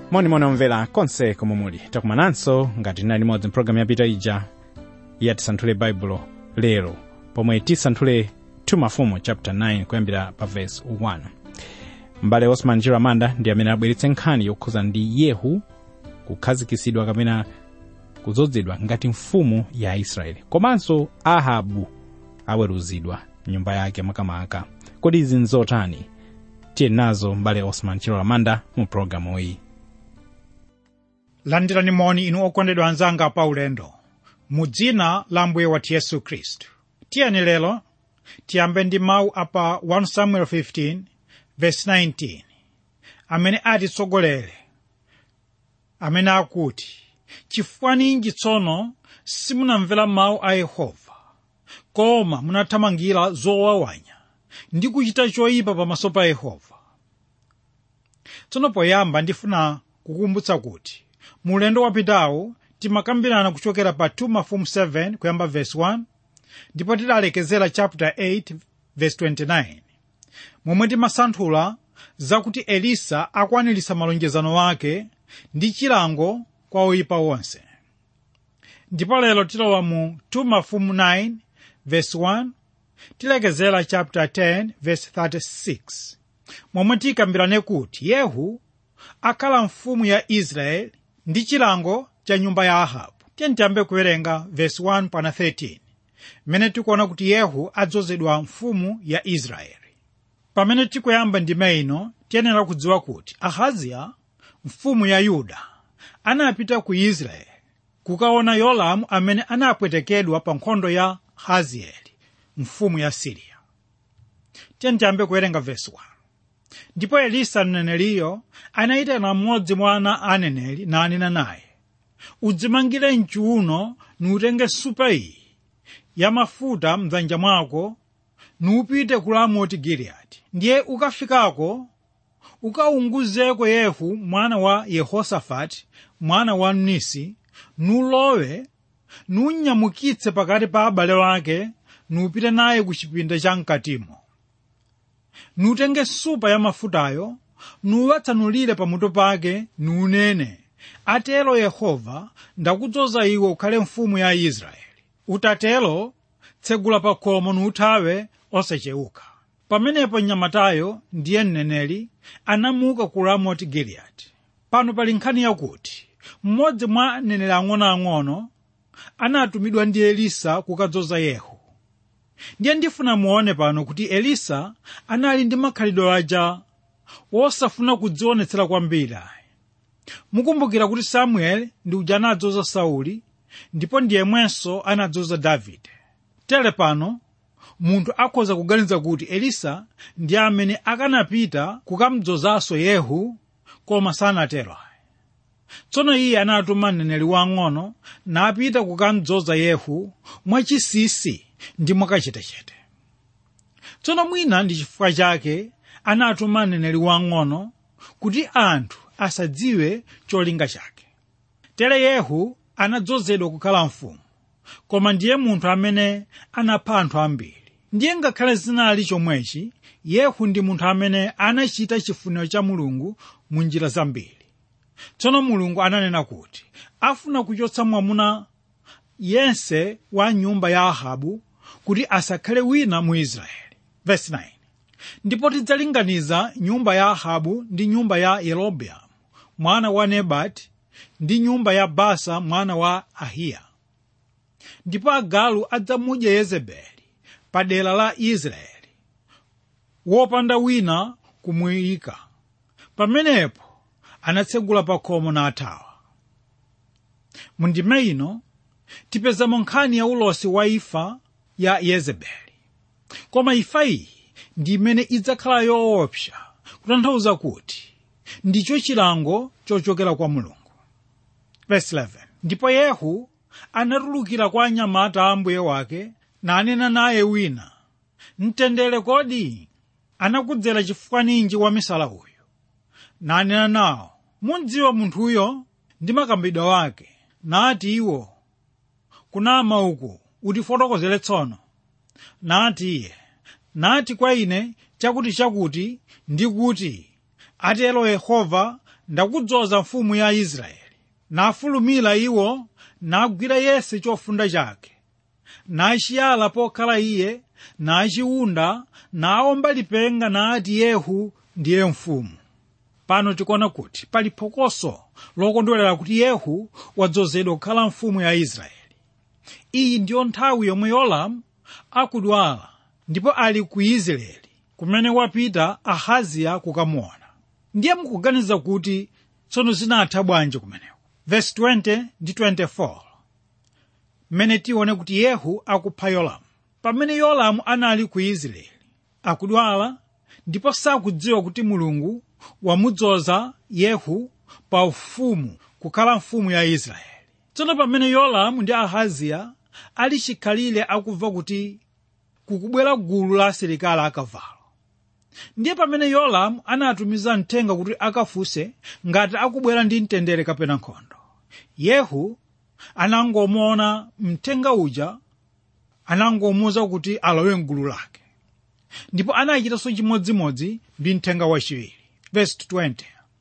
monimoni omvera konse komwe muli takumananso ngati tinali limodzi mpulogalamu yapita ija ya tisanthule baibulo lero pomwe tisanthule 2 mafumu chapter 9 kuyambira pa verse 1 mbale osman chiramanda ndi amene abweretse nkhani yokhuza ndi yehu kukhazikisidwa kapena kudzozedwa ngati mfumu ya israeli komanso ahabu aweruzidwa nyumba yake makamaka kodi izi nzotani tiye nazo mbale osman chiramanda mu pulogalamu iyi landirani moni inu okondedwa anzanga pa ulendo mu dzina la mbuye wathu yesu khristu tiyeni lero tiyambe ndi mawu apa 1 samuel 15 verse 19 amene atitsogolere amene akuti chifukwa ninji tsono simunamvera mawu a yehova koma munathamangira zowawanya ndi kuchita choyipa pamaso pa yehova tsono poyamba ndifuna kukumbutsa kuti mu ulendo wapitawo timakambirana kuchokera pa 2 mafumu 7 kuyamba verse 1 ndipo tidalekezera chapter 8 verse 29 momwe timasanthula zakuti elisa akwaniritsa malonjezano ake ndi chilango kwa oyipa wonse ndipo lero tilowa mu 2 mafumu 9 verse 1 tilekezera chapter 10 verse 36 momwe tikambirane kuti yehu akhala mfumu ya israeli ndi chilango cha nyumba ya ahabu tiye tiyambe kuwerenga verse 1 pana 13 mmene tikuona kuti yehu adzozedwa mfumu ya israeli pamene tikuyamba ndime ino tiyenera kudziwa kuti ahaziya mfumu ya yuda anapita ku israeli kukaona yolamu amene anapwetekedwa pa nkhondo ya hazieli mfumu ya siriya tiye tiyambe kuwerenga verse 1 ndipo elisa mneneliyo anayitana mmodzi mwa ana aneneri nanena naye udzimangire mchiuno nuutenge supa iyi ya mafuta mdzanja mwako nuupite ku ramoti giliyadi ndiye ukafikako ukaunguzeko yehu mwana wa yehosafati mwana wa nisi nulowe nunyamukitse pakati pa abale wake nuupite naye ku chipinda cha mkatimo nutenge supa ya mafutayo nuwatsanulire pamutu pake nuunene atero yehova ndakudzoza iwe ukhale mfumu ya israeli utatero tsegula pa khomo nuuthawe osacheuka pamenepo mnyamatayo ndiye mneneri anamuka ku ramoti giliyadi pano pali nkhani yakuti mmodzi mwa aneneri ang'onoang'ono anatumidwa ndi elisa kukadzoza yehu ndiye ndifuna muone pano kuti elisa anali ndi makhalidwe aja wosafuna kudzionetsera kwambiri mukumbukira kuti samueli ndi uja anadzoza sauli ndipo ndiyemwenso anadzoza davide tere pano munthu akhoza kuganiza kuti elisa ndi amene akanapita kukamdzozanso yehu koma sanatero tsono iye anatuma mneneri wang'ono napita kukamdzoza yehu mwachisisi ndi mwakachetechete tsono mwina ndi chifukwa chake anatuma mneneri wang'ono kuti anthu asadziwe cholinga chake tere yehu anadzozedwa kukhala mfumu koma ndiye munthu amene anapha anthu ambiri ndiye ngakhale zinali chomwechi yehu ndi munthu amene anachita chifuniro cha mulungu mu njira zambiri tsono mulungu ananena kuti afuna kuchotsa mwamuna yense wa nyumba ya ahabu kuti asakhale wina mu israeli Verse 9. ndipo tidzalinganiza nyumba ya ahabu ndi nyumba ya yerobeamu mwana wa nebati ndi nyumba ya basa mwana wa ahiya ndipo agalu adzamudya yezebeli pa dera la israeli wopanda wina kumuyika pamenepo anatsegula pa khomo nathawa mundime ino tipezamo nkhani ya ulosi wa imfa ya yezebeli koma imfa iyi ndi imene idzakhala yoopsa kutanthauza kuti ndicho chilango chochokera kwa mulungu Verse 11. ndipo yehu anatulukira kwa anyamata a mbuye wake nanena naye wina mtendere kodi anakudzera chifukwa ninji wamisala uyu nanena nawo mudziwa munthuyo ndi makambidwe wake nati iwo kunama uku utifotokozere tsono nati iye nati kwa ine chakuti chakuti ndi kuti atero yehova ndakudzoza mfumu ya israeli nafulumira iwo nagwira yese chofunda chake nachiyala pokhala iye nachiwunda naomba lipenga nati yehu ndiye mfumu pano tikuona kuti pali phokoso lokondwerera kuti yehu wadzozedwa kukhala mfumu ya israeli iyi ndiyo nthawi yomwe yolamu akudwala ndipo ali ku israeli kumene wapita ahaziya kukamuona ndiye mukuganiza kuti tsono zinatha bwanji kumeneko verse 20 ndi 24 mmene tione kuti yehu akupha yolamu pamene yolamu anali ku israeli akudwala ndipo sakudziwa kuti mulungu wamudzoza yehu pa ufumu kukhala mfumu ya israeli tsono pamene yolamu ndi ahaziya ali chikhalire akumva kuti kukubwera gulu la asilikali akavalo ndiye pamene yolamu anatumiza mthenga kuti akafunse ngati akubwera ndi mtendere kapena nkhondo yehu anangomuona mthenga uja anangomuwuza kuti alowe mgulu lake ndipo anachitanso chimodzimodzi ndi mthenga wachiwiri verse 20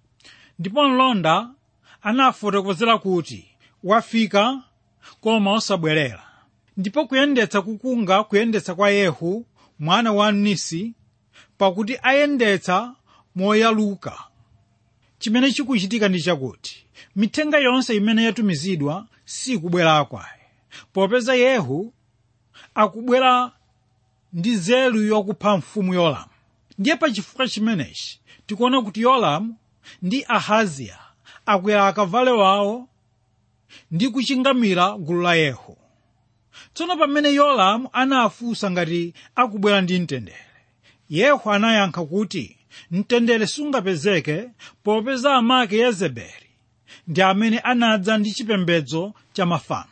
ndipo mlonda anafotokozera kuti wafika koma osabwerera ndipo kuyendetsa kukunga kuyendetsa kwa yehu mwana wa nisi pakuti ayendetsa moyaluka chimene chikuchitika ndi chakuti mithenga yonse imene yatumizidwa sikubwera kwaye popeza yehu akubwera ndi nzeru yokupha mfumu yolamu ndiye pachifukwa chimenechi tikuona kuti yolamu ndi ahaziya akwera akavale wawo ndi kuchingamira gulu la yehu tsono pamene yolamu anafunsa ngati akubwera ndi mtendere yehu anayankha kuti mtendere sungapezeke popeza amake yezebeli ndi amene anadza ndi chipembedzo cha mafano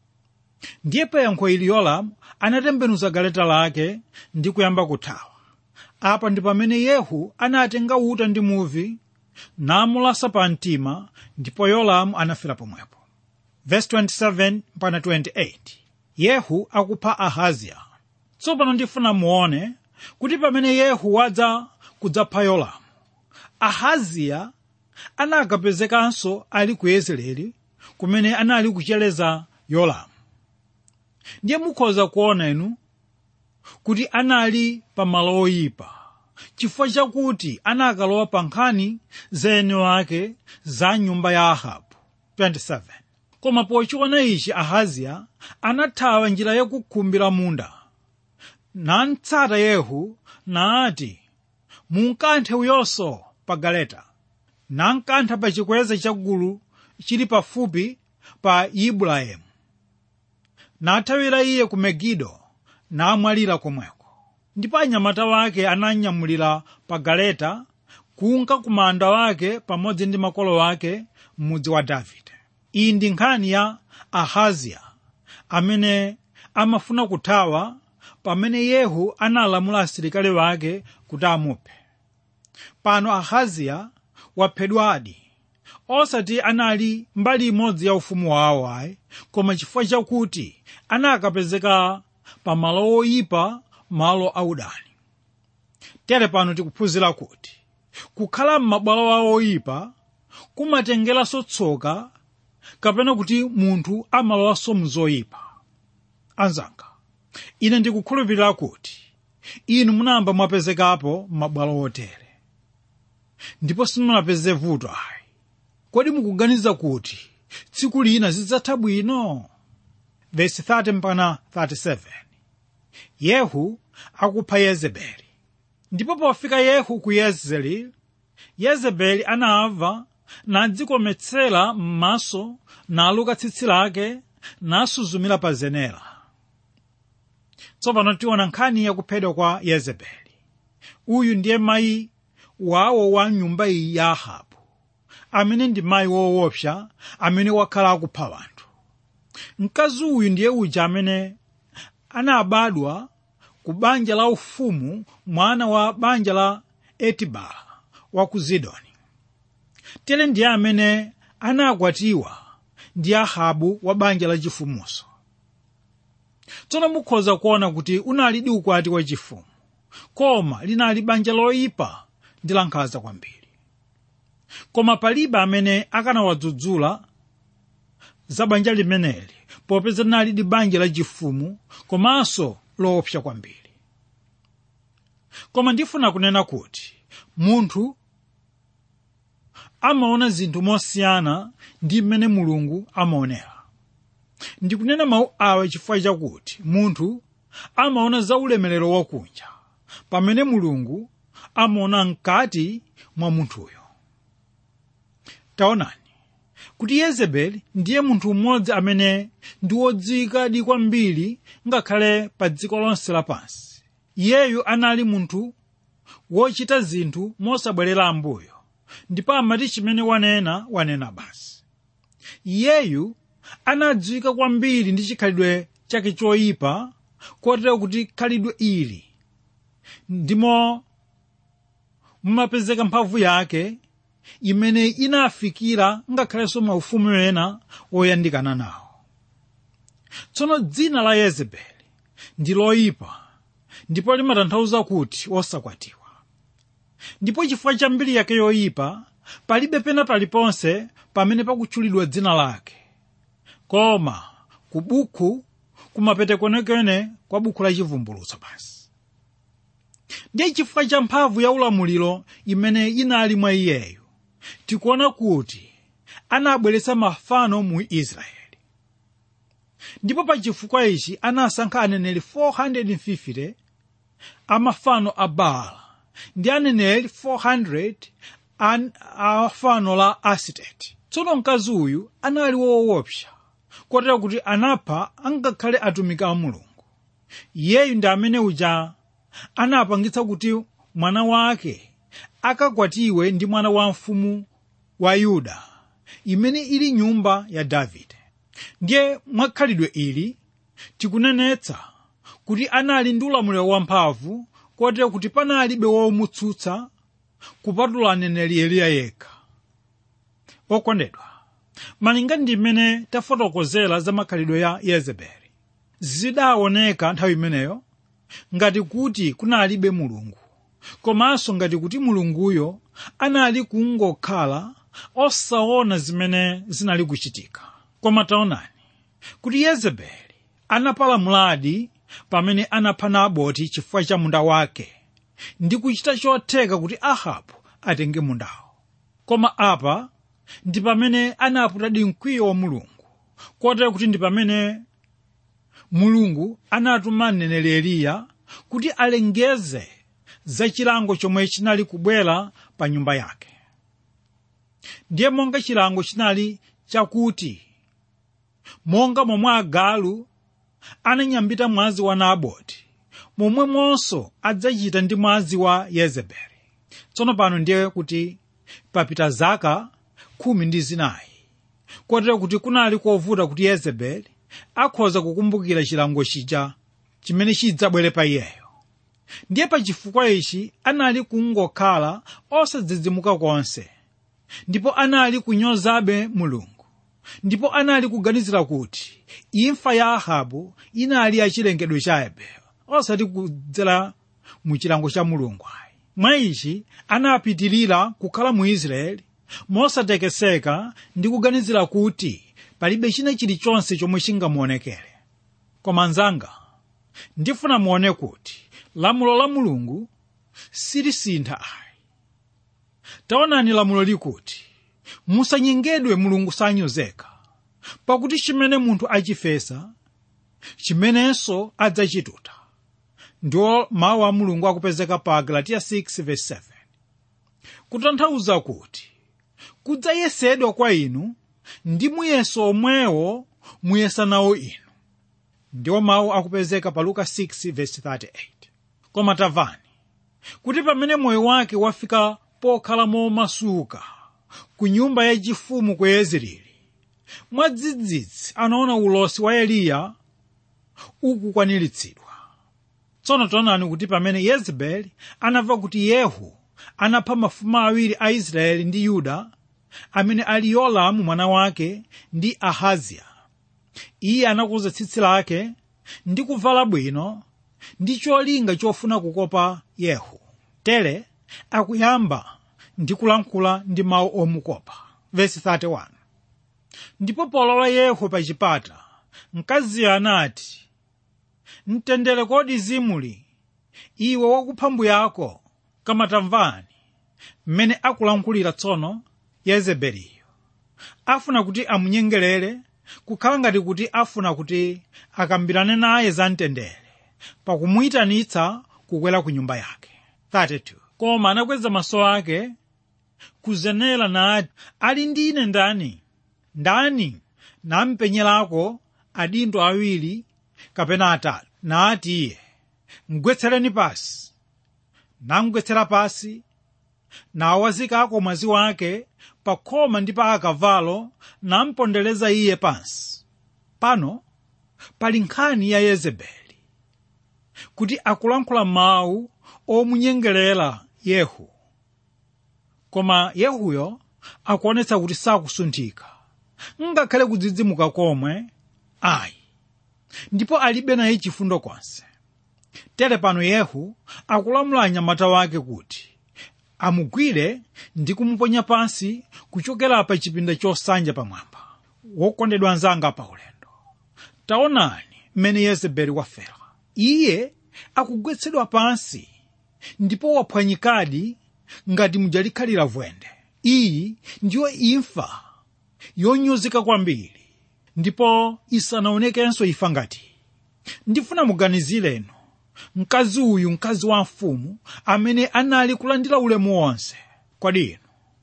ndiye pa yankho ili yolamu anatembenuza galeta lake ndi kuyamba kuthawa apa ndi pamene yehu anatenga uta ndi muvi namulasa pa mtima ndipo yolamu anafera pomwepo verse 27 mpaka 28 yehu akupha ahaziya tsopano ndifuna muone kuti pamene yehu wadza kudzapha yolamu ahaziya anakapezekanso ali ku yezeleli kumene anali kuchereza yolamu ndiye mukhoza kuona inu kuti anali pa malo oyipa chifukwa chakuti anakalowa pa nkhani za eni wake za nyumba ya ahabu 27 koma pochiona ichi ahaziya anathawa njira yakukhumbira munda nantsata yehu naati munkanthe uyonso pa galeta nankantha pa chikweza cha gulu chili pafupi pa ibrahimu nathawira iye ku megido namwalira komweko ndipo anyamata wake ananyamulira pa galeta kunka ku manda wake pamodzi ndi makolo wake m'mudzi wa davide iyi ndi nkhani ya ahaziya amene amafuna kuthawa pamene yehu analamula asilikali wake kuti amuphe pano ahaziya waphedwadi osati anali mbali imodzi ya ufumu wawo ayi koma chifukwa chakuti anakapezeka pa malo oyipa malo audani tere pano tikuphunzira kuti kukhala m'mabwalo awo oyipa kumatengeranso tsoka kapena kuti munthu amalowanso mzoyipa anzanga ine ndikukhulupirira kuti inu munayamba mwapezekapo m'mabwalo otere ndipo simunapeze vuto ayi kodi mukuganiza kuti tsiku lina zidzatha bwino vesi 30 mpaka 37 yehu akupha yezebeli ndipo pofika yehu ku yezreeli yezebeli anamva nadzikometsera m'maso naluka tsitsi lake nasuzumira pa zenera tsopano tiona nkhani yakuphedwa kwa yezebeli uyu ndiye mayi wawo wa nyumba iyi ya ahabu amene ndi mayi woopsa amene wakhala akupha wanthu mkazi uyu ndiye uja amene anabadwa ku banja la ufumu mwana wa banja la etibala wa ku zidoni tere ndiye amene anakwatiwa ndi ahabu wa banja la chifumuso tsono mukhoza kuona kuti unalidi ukwati wa chifumu koma linali banja loyipa ndi lankhanza kwambiri koma palibe amene akanawadzudzula za banja limeneli popeza linali banja lachifumu komanso loopsa kwambiri koma ndifuna kunena kuti munthu amaona zinthu mosiyana ndi mmene mulungu amaonera ndikunena mawu awa chifukwa chakuti munthu amaona za ulemerero wakunja pamene mulungu amaona mkati mwa munthuyo taonani kuti yezebeli ndiye munthu mmodzi amene ndi wodziwikadi kwambiri ngakhale pa dziko lonse lapansi iyeyu anali munthu wochita zinthu mosabwerera ambuyo ndipo amati chimene wanena wanena basi iyeyu anadziwika kwambiri ndi chikhalidwe chake choyipa kotero kuti khalidwe ili ndimo mumapezeka mphamvu yake imene inafikira ngakhalenso maufumu ena oyandikana nawo tsono dzina la yezebeli ndi loyipa ndipo limatanthauza kuti wosakwatiwa ndipo chifukwa cha mbiri yake yoyipa palibe pena paliponse pamene pakutchulidwa dzina lake koma ku buku kumapeto kwenikweni kwa buku la chivumbulutso basi ndiye chifukwa cha mphamvu ya ulamuliro imene inali mwa iyeyu tikuona kuti anabweretsa mafano mu israeli ndipo pa chifukwa ichi anasankha aneneri 450 a mafano a baala ndi aneneri 400 an, a fano la asiteti tsono mkazi uyu anali woopsa kotero kuti anapha angakhale atumiki a mulungu iyeyu ndi amene uja anapangitsa kuti mwana wake akakwatiwe ndi mwana wa mfumu wa yuda imene ili nyumba ya davide ndiye mwakhalidwe ili tikunenetsa kuti anali ndi ulamuliro wamphamvu kotero kuti panalibe womutsutsa kupatula aneneri eliya yekha okondedwa malinga ndi mmene tafotokozera za makhalidwe ya yezebeli zidaoneka nthawi imeneyo ngati kuti kunalibe mulungu komanso ngati kuti mulunguyo anali kungokhala osaona zimene zinali kuchitika koma taonani kuti yezebeli anapalamuladi pamene anapha naboti chifukwa cha munda wake ndi kuchita chotheka kuti ahabu atenge mundawo koma apa ndi pamene anaputadi mkwiyo wa mulungu kotero kuti ndi pamene mulungu anatuma mneneri eliya kuti alengeze za chilango chomwe chinali kubwera pa nyumba yake ndiye monga chilango chinali chakuti monga momwe agalu ananyambita mwazi wa naboti momwemonso adzachita ndi mwazi wa yezebeli tsono pano ndiye kuti papita zaka khumi ndi zinayi kotero kuti kunali kovuta kuti yezebeli akhoza kukumbukira chilango chija chimene chidzabwere pa iyeyo ndiye pa chifukwa ichi anali kungokhala osadzidzimuka konse ndipo anali kunyozabe mulungu ndipo anali kuganizira kuti imfa ya ahabu inali yachilengedwe chabe osati kudzera mu chilango cha mulungu ayi mwa ichi anapitirira kukhala mu israeli mosatekeseka ndi kuganizira kuti palibe china chilichonse chomwe chingamuonekere koma anzanga ndifuna muone kuti lamulo la mulungu silisintha ayi taonani lamulo likuti musanyengedwe mulungu sanyozeka pakuti chimene munthu achifesa chimenenso adzachituta ndiwo mawu a mulungu akupezeka pa galatiya 6:7 kutanthauza kuti kudzayesedwa kwa inu ndi muyeso omwewo muyesa nawo inu ndiwo mawu akupezeka pa luka 6:38 koma tamvani kuti pamene moyo wake wafika pokhala momasuka ku nyumba yachifumu ku yezreeli mwadzidzidzi anaona ulosi wa eliya ukukwaniritsidwa tsono taonani kuti pamene yezebeli anamva kuti yehu anapha mafumu awiri a israeli ndi yuda amene ali yolamu mwana wake ndi ahaziya iye anakuza tsitsi lake ndi kuvala bwino ndi cholinga chofuna kukopa yehu tere akuyamba ndi kulankhula ndi mawu omukopa vesi 31 ndipo polowa yehu pa chipata mkaziyo anati mtendere kodi zimuli iwe wakupha mbuyako kama tamvani mmene akulankhulira tsono yezebeliyo afuna kuti amunyengerere kukhala ngati kuti afuna kuti akambirane naye za mtendere pakumuyitanitsa kukwera ku nyumba yake 32 koma anakweza maso ake kuzenera nati ali ndi ine ndani ndani nampenyerako adindo awiri kapena atatu nati iye mgwetsereni pasi namgwetsera pasi nawazikako mwazi wake pa khoma ndi pa akavalo nampondereza iye pansi pano pali nkhani ya yezebeli kuti akulankhula mawu omunyengerera yehu koma yehuyo akuonetsa kuti sakusunthika ngakhale kudzidzimuka komwe ayi ndipo alibe naye chifundo konse tere pano yehu akulamula anyamata wake kuti amugwire ndi kumuponya pansi kuchokera pa chipinda chosanja pamwamba wokondedwa anzanga pa ulendo taonani mmene yezebeli wafera iye akugwetsedwa pansi ndipo waphwanyikadi ngati mujalikhalira vwende iyi ndiyo imfa yonyozeka kwambiri ndipo isanaonekenso ifa ngati ndifuna muganizireno mkazi uyu mkazi wa mfumu amene anali kulandira ulemu wonse kodi inu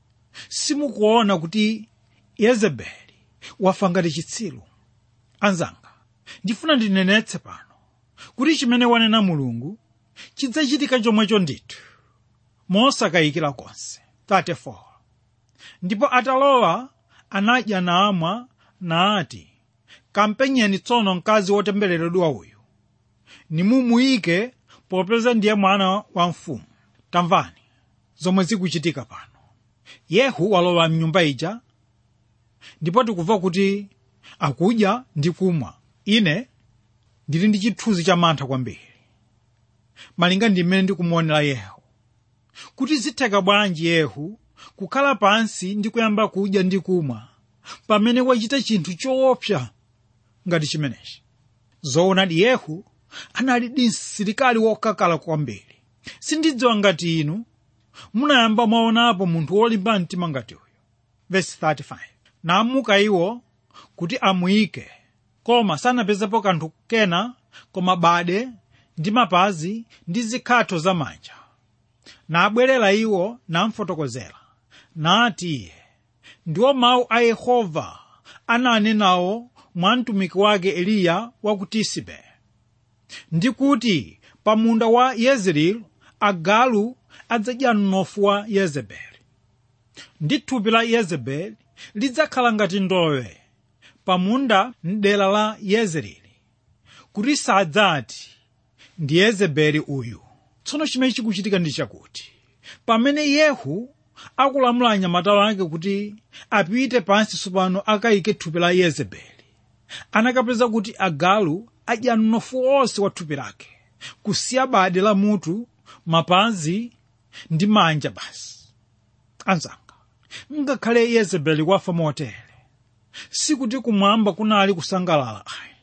simukuona kuti yezebeli wafa ngati chitsiru anzanga ndifuna ndinenetse pano kuti chimene wanena mulungu chidzachitika chomwecho ndithu mosakayikira konse 34 ndipo atalowa anadya namwa nati kampenyeni tsono mkazi wotembereredwa uyu nimumuyike popeza ndiye mwana wa mfumu tamvani zomwe zikuchitika pano yehu walowa mnyumba ija ndipo tikumva kuti akudya ndi kumwa ine ndili ndi chithunzi cha mantha kwambiri malinga ndi mmene ndikumuonera yehu kuti zitheka bwanji yehu kukhala pansi ndi kuyamba kudya ndi kumwa pamene wachita chinthu choopsa ngati chimenechi zoonadi yehu anali ndi msilikali wokakala kwambiri sindidziwa ngati inu munayamba mwaonapo munthu wolimba mtima ngati uyu vesi 35 namuka iwo kuti amuyike koma sanapezepo kanthu kena koma bade ndi mapazi ndi zikhatho zamanja nabwerera iwo namfotokozera nati iye ndiwo mawu a yehova ananenawo mwa mtumiki wake eliya wa ku tisibe ndi kuti pa munda wa yezreeli agalu adzadya mnofu wa yezebeli ndi thupi la yezebeli lidzakhala ngati ndowe pa munda mdera la yezreeli kuti sadzati ndi yezebeli uyu tsono chimene chikuchitika ndi chakuti pamene yehu akulamula anyamata wake kuti apite pansi tsopano akayike thupi la yezebeli anakapeza kuti agalu adya mnofu wonse wa thupi lake kusiya bade la mutu mapazi ndi manja basi anzanga ngakhale yezebeli wafa motere sikuti kumwamba kunali kusangalala ayi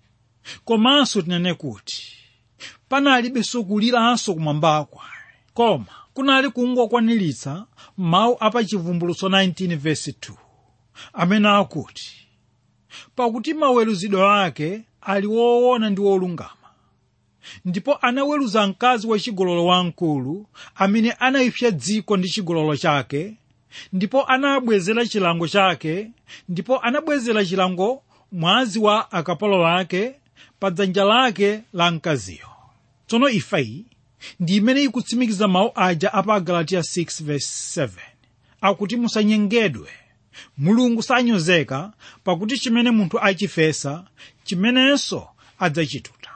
komanso tinene kuti panalibenso kuliranso kumwambako koma kunali kungokwaniritsa mawu apa chivumbulutso 19 vesi 2 amene akuti pakuti maweruzidwe ake ali woona ndi wolungama ndipo anaweruza mkazi wachigololo wamkulu amene anayipsa dziko ndi chigololo chake ndipo anabwezera chilango chake ndipo anabwezera chilango mwazi wa akapolo wake pa dzanja lake la mkaziyo tsono ifa iyi ndi imene ikutsimikiza mawu aja apa agalatiya 6:7 akuti musanyengedwe mulungu sanyozeka pakuti chimene munthu achifesa chimenenso adzachituta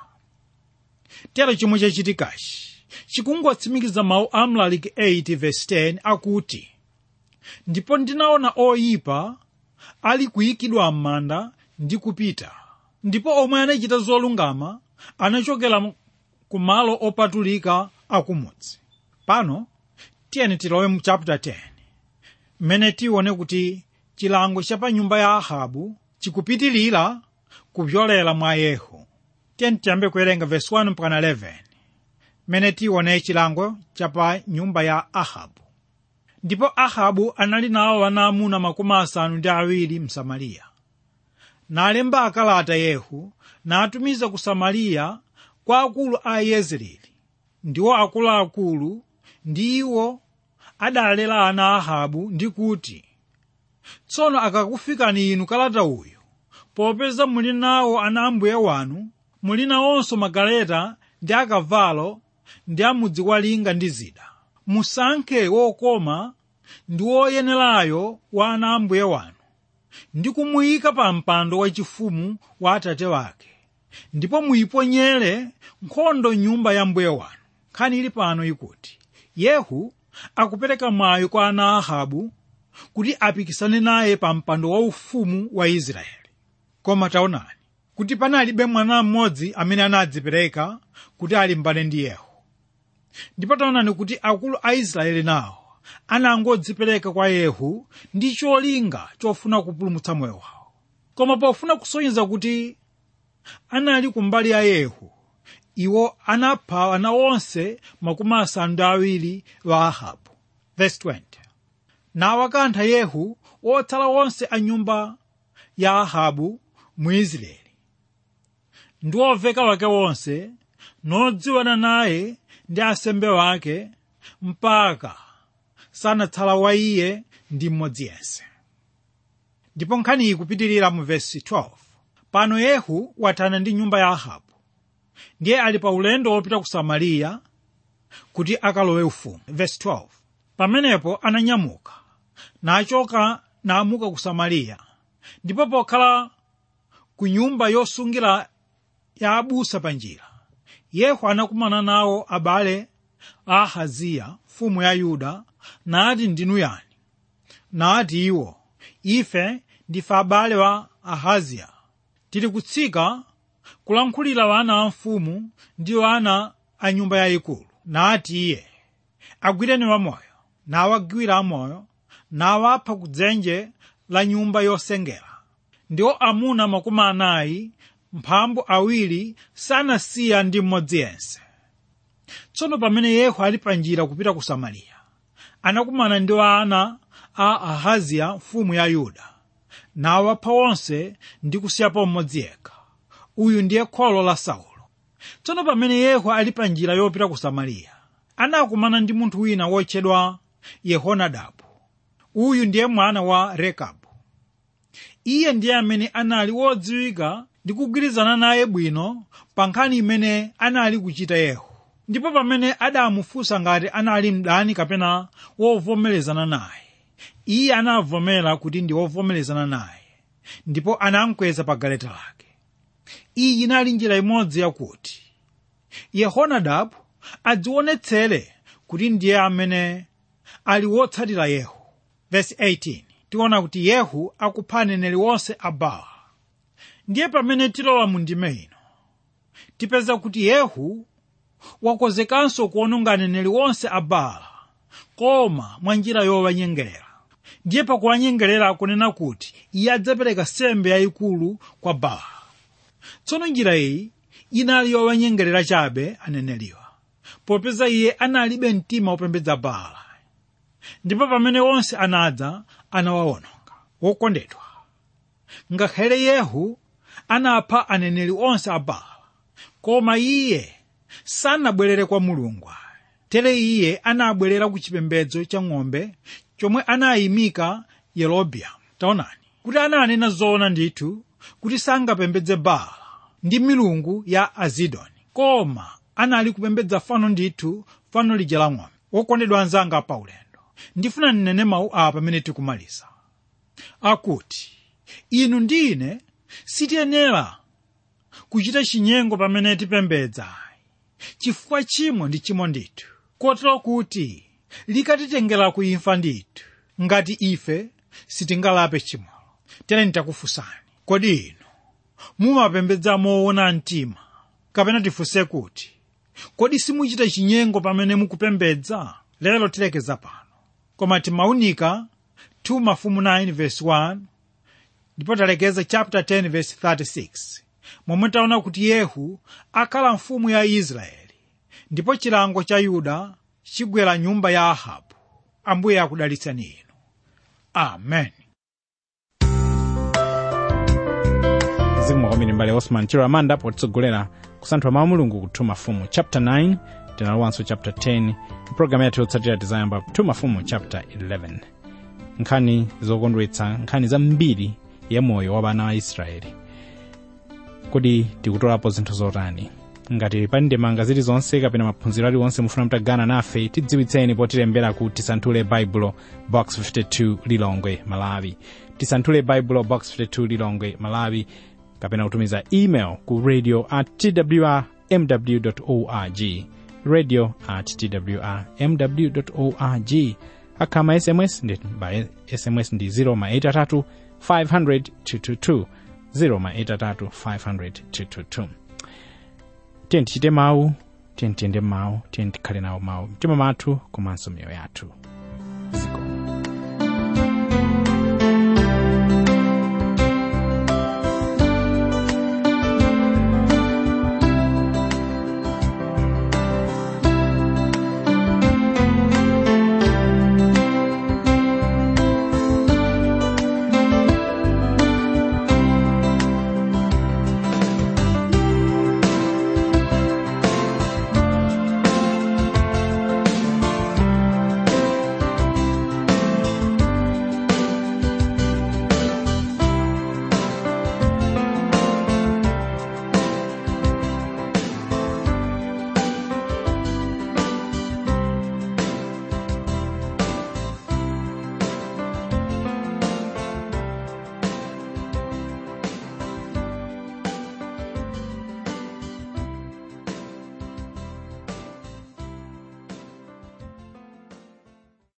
tero chomwe chachitikachi chikungotsimikiza mawu a mlaliki 8:10 akuti ndipo ndinaona oyipa ali kuyikidwa m'manda ndi kupita ndipo omwe anachita zolungama anachokera ku malo opatulika akumudzi pano tiyeni tilowe mu chapter 10 mmene tione kuti chilango cha pa nyumba ya ahabu chikupitilira kupyolera mwa yehu tiyeni tiyambe kuwerenga verse 1 mpaka 11 mmene tione chilango cha pa nyumba ya ahabu ndipo ahabu anali nawo ana amuna makumi asanu ndi awiri msamariya nalemba akalata yehu natumiza ku samariya kwa akulu a yezreeli ndiwo akuluakulu ndi iwo adalera ana a ahabu ndi kuti tsono akakufikani inu kalata uyu popeza muli nawo ana ambuye wanu muli nawonso magaleta ndi akavalo ndi amudzi walinga ndi zida musankhe wokoma ndi woyenerayo wa ana ambuye wanu ndi kumuyika pa mpando wachifumu wa atate wake ndipo muyiponyere nkhondo nyumba ya mbuye wanu nkhani ili pano ikuti yehu akupereka mwayi kwa ana a ahabu kuti apikisane naye pa mpando waufumu wa israeli koma taonani kuti panalibe mwana mmodzi amene anadzipereka kuti alimbane ndi yehu ndipo taonani kuti akulu a israeli nawo anangodzipereka kwa yehu ndi cholinga chofuna kupulumutsa moyo wawo koma pofuna kusonyeza kuti anali kumbali ya yehu iwo anapha ana onse makumi asanu ndi awiri wa ahabu verse 20 nawakantha yehu otsala onse a nyumba ya ahabu mu israeli ndi oveka wake wonse nodziwana naye ndi asembe wake mpaka sanatsala wa iye ndi mmodzi yense ndipo nkhani iyi kupitirira mu vesi 12 pano yehu wathana ndi nyumba ya ahabu ndiye ali pa ulendo wopita ku samariya kuti akalowe ufumu vesi 12 pamenepo ananyamuka nachoka naamuka ku samariya ndipo pokhala ku nyumba yosungira ya abusa pa njira yehu anakumana nawo abale a ahaziya mfumu ya yuda nati ndinu yani nati iwo ife ndife abale wa ahaziya tili kutsika kulankhulira wana a mfumu ndi wana a nyumba yayikulu nati iye agwireni wamoyo nawagwira amoyo nawapha ku dzenje la nyumba yosengera ndiwo amuna makumi anayi mphambu awiri sanasiya ndi mmodzi yense tsono pamene yehu ali pa njira kupita ku samariya anakumana ndi ana a ahaziya mfumu ya yuda nawapha onse ndi kusiyapo mmodzi yekha uyu ndiye kholo la saulo tsono pamene yehu ali pa njira yopita ku samariya anakumana ndi munthu wina wotchedwa yehonadabu uyu ndiye mwana wa rekabu iye ndiye amene anali wodziwika ndi kugwirizana naye bwino pa nkhani imene anali kuchita yehu ndipo pamene adamufunsa ngati anali mdani kapena wovomerezana naye iye anavomera kuti ndi wovomerezana naye ndipo anamkweza pa galeta lake iyi inali njira imodzi yakuti yehonadabu adzionetsere kuti ndiye amene ali wotsatira yehu vesi 18 tiona kuti yehu akupha aneneri onse a baala ndiye pamene tilowa mu ndime ino tipeza kuti yehu wakonzekanso kuononga aneneri onse a baala koma mwa njira yowanyengerera ndiye pakuwanyengerera akunena kuti iye adzapereka sembe yayikulu kwa baala tsono njira iyi inali yowanyengerera chabe aneneriwa popeza iye analibe mtima wopembedza baala ndipo pamene onse anadza anawawononga wokondedwa ngakhale yehu anapha aneneri onse a baala koma iye sanabwerere kwa mulungu tere iye anabwerera ku chipembedzo cha ng'ombe chomwe anayimika yerobeamu taonani kuti ananena zoona ndithu kuti sangapembedze baala ndi milungu ya azidoni koma anali kupembedza fano ndithu fano lija la ng'ombe wokondedwa anzanga pa ulendo ndifuna nnene mawu apa pamene tikumaliza akuti inu ndi ine sitiyenera kuchita chinyengo pamene tipembedza chifukwa chimo ndi chimo ndithu kotero kuti likatitengera kuimfa ndithu ngati ife sitingalape chimolo tere nitakufunsani kodi inu mumapembedza moona mtima kapena tifunse kuti kodi simuchita chinyengo pamene mukupembedza lero tilekeza pano koma timaunika 2 mafumu 9 verse 1 ndipo talekeza chapter 10 verse 36 momwe taona kuti yehu akhala mfumu ya israeli ndipo chilango cha yuda chigwera nyumba ya ahabu ambuye akudalitsani inu amen zikomo kwambiri mbale osman chiro amanda potitsogolera kusanthula mawu a mulungu ku 2 mafumu chapter 9 tinalowanso chapter 10 mpulogalamu yathu yotsatira tizayamba 2 mafumu chapter 11 nkhani zokondwetsa nkhani zambiri ya moyo wa ana a israeli kodi tikutolapo zinthu zotani ngati pali ndemanga zilizonse kapena maphunziro aliwonse mufuna mutagana nafe tidziwitseni potilembera ku tisanthule baibulo box 52 lilongwe malawi tisanthule baibulo box 52 lilongwe malawi kapena kutumiza email ku radio at twr mw org radio at twr mw org akhama sms ndi ba sms ndi 0 ma 83 500 222 0 ma 83 500 222 tiye tichite mawu tiye tiyende mawu tiye tikhale nawo mawu mtima mwathu komanso miyoyo yathu zikomo